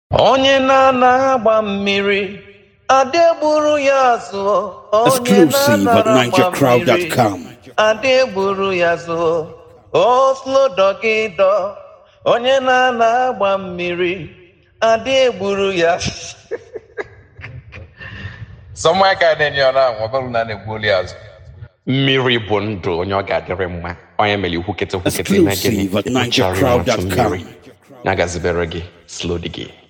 onye na-ana agba mmiri adegburu ya zụọ onye Exclusive at na-anara agba NigerCrowd.com. mmiri adegburu ya zụọ oslodogido onye na-ana agba mmiri adegburu ya Somewhere ka na-enye ọ na-anwụ ọ bụrụ na a na-egbuoli azụ mmiri bụ ndụ onye ọ ga-adịrị mma onye mere ikwukete kwukete na gịnị Exclusive at ịkpụchara ya nwatụ NigerCrowd.com. mmiri ya gazibere gị slodi gị